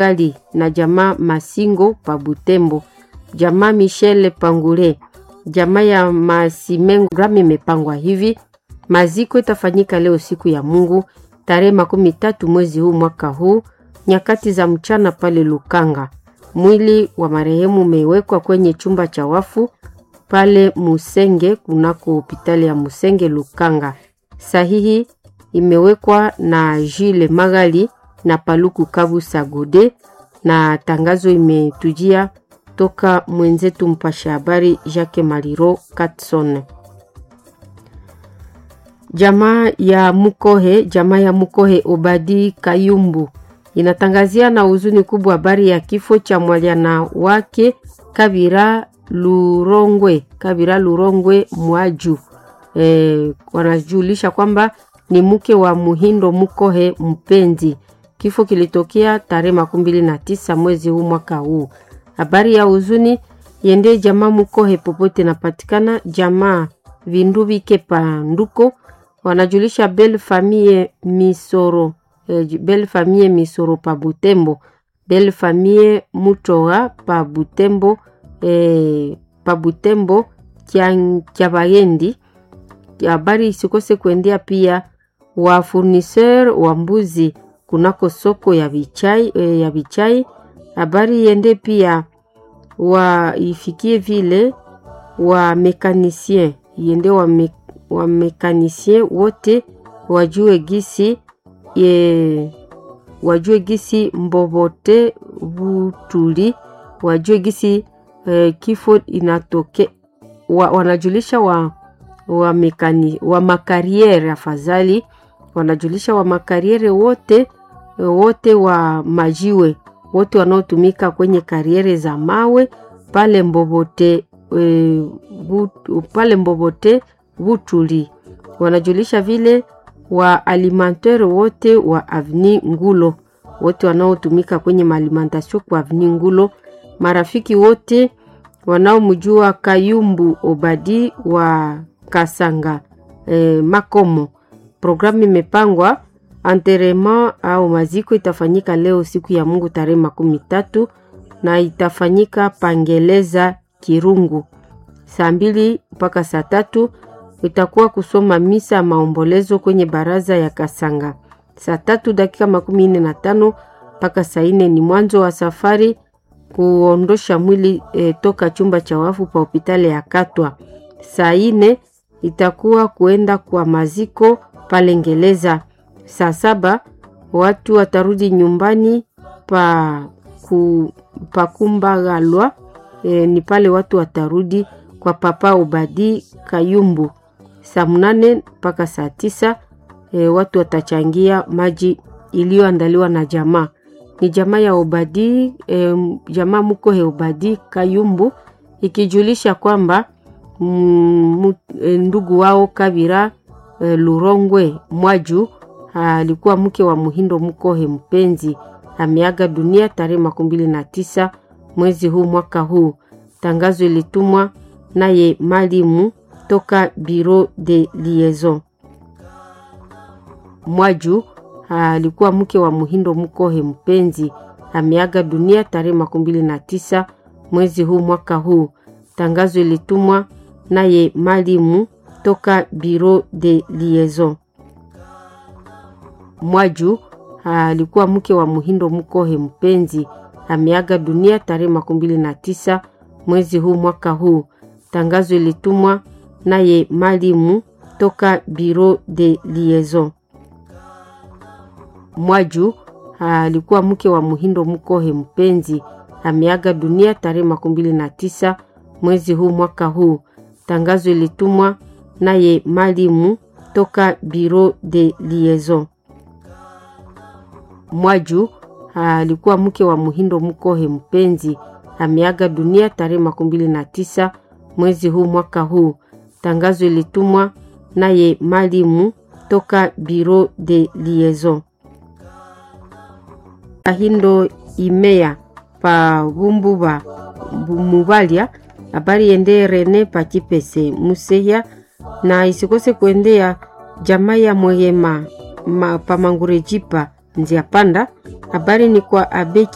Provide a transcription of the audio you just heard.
Gali na jamaa Masingo pa Butembo, jamaa Michel Pangule, jamaa ya Masimengo. Programu imepangwa hivi: maziko itafanyika leo siku ya Mungu tarehe makumi tatu mwezi huu mwaka huu nyakati za mchana pale Lukanga. Mwili wa marehemu umewekwa kwenye chumba cha wafu pale Musenge kunako hospitali ya Musenge Lukanga. Sahihi imewekwa na Jile Magali na Paluku Kabu Sagode, na tangazo imetujia toka mwenzetu mpasha habari Jacques Maliro Katson. Jamaa ya Mukohe, jamaa ya Mukohe Obadi Kayumbu inatangazia na huzuni kubwa habari ya kifo cha mwalyana wake Kabira Lurongwe, Kabira Lurongwe Mwaju. E, wanajulisha kwamba ni mke wa Muhindo Mukohe Mpenzi. Kifo kilitokea tarehe makumi mbili na tisa mwezi huu mwaka huu. Habari ya huzuni yende jamaa Mukohe popote napatikana, jamaa Vindubike Panduko wanajulisha Belle Famille Misoro eh, Belle Famille Misoro pa Butembo, Belle Famille Mutoga pa Butembo eh, pa Butembo Kyabayendi. Habari isikose kuendea pia wa furniseur wa mbuzi kunako soko ya Bichai, eh, ya Bichai. Habari iende pia wa ifikie vile wa mekanisien iende wa, me, wa mekanisien wote wajue gisi ye, wajue gisi mbobote butuli wajue gisi eh, kifo inatoke wa, wanajulisha wa, wa, mekani, wa makariere afadhali wanajulisha wa makariere wote wote wa majiwe wote wanaotumika kwenye kariere za mawe pale Mbobote e, but, pale Mbobote Butuli wanajulisha vile wa alimentaire wote wa Avni Ngulo wote wanaotumika kwenye maalimentation kwa Avni Ngulo, marafiki wote wanaomjua Kayumbu Obadi wa Kasanga e, Makomo. Programu imepangwa Enterrement au maziko itafanyika leo siku ya Mungu tarehe makumi tatu na itafanyika Pangeleza Kirungu saa mbili mpaka saa tatu. Itakuwa kusoma misa ya maombolezo kwenye baraza ya Kasanga saa tatu dakika makumi nne na tano mpaka saa nne ni mwanzo wa safari kuondosha mwili e, toka chumba cha wafu pa hospitali ya Katwa. Saa nne itakuwa kuenda kwa maziko pale Ngeleza saa saba watu watarudi nyumbani pa, ku, pa Kumbagalwa e, ni pale watu watarudi kwa papa Obadi Kayumbu. Saa mnane mpaka saa tisa e, watu watachangia maji iliyoandaliwa na jamaa ni jamaa ya Obadi e, jamaa Mukohe Obadi Kayumbu ikijulisha kwamba mm, e, ndugu wao Kabira e, Lurongwe Mwaju alikuwa mke wa Muhindo Mukohe Mpenzi ameaga dunia tarehe makumi mbili na tisa mwezi huu mwaka huu. Tangazo ilitumwa naye Malimu toka Bureau de Liaison. Mwaju alikuwa mke wa Muhindo Mukohe Mpenzi ameaga dunia tarehe makumi mbili na tisa mwezi huu mwaka huu. Tangazo ilitumwa naye Malimu toka Bureau de Liaison. Mwaju alikuwa mke wa Muhindo Mukohe Mpenzi ameaga dunia tarehe makumi mbili na tisa mwezi huu mwaka huu. Tangazo ilitumwa naye Malimu toka Bureau de Liaison. Mwaju alikuwa mke wa Muhindo Mukohe Mpenzi ameaga dunia tarehe makumi mbili na tisa mwezi huu mwaka huu. Tangazo ilitumwa naye Malimu toka Bureau de Liaison. Mwaju alikuwa mke wa Muhindo Mukohe Mpenzi ameaga dunia tarehe makumi mbili na tisa mwezi huu mwaka huu. Tangazo ilitumwa naye Malimu toka Bureau de Liaison. Kahindo Imea pa Bumbuba Mubalia habari yende Rene Pachipese Museya na isikose kuendea jamaa ya Mwehema ma, pa Mangurejipa Nzia Panda. Habari ni kwa Abeki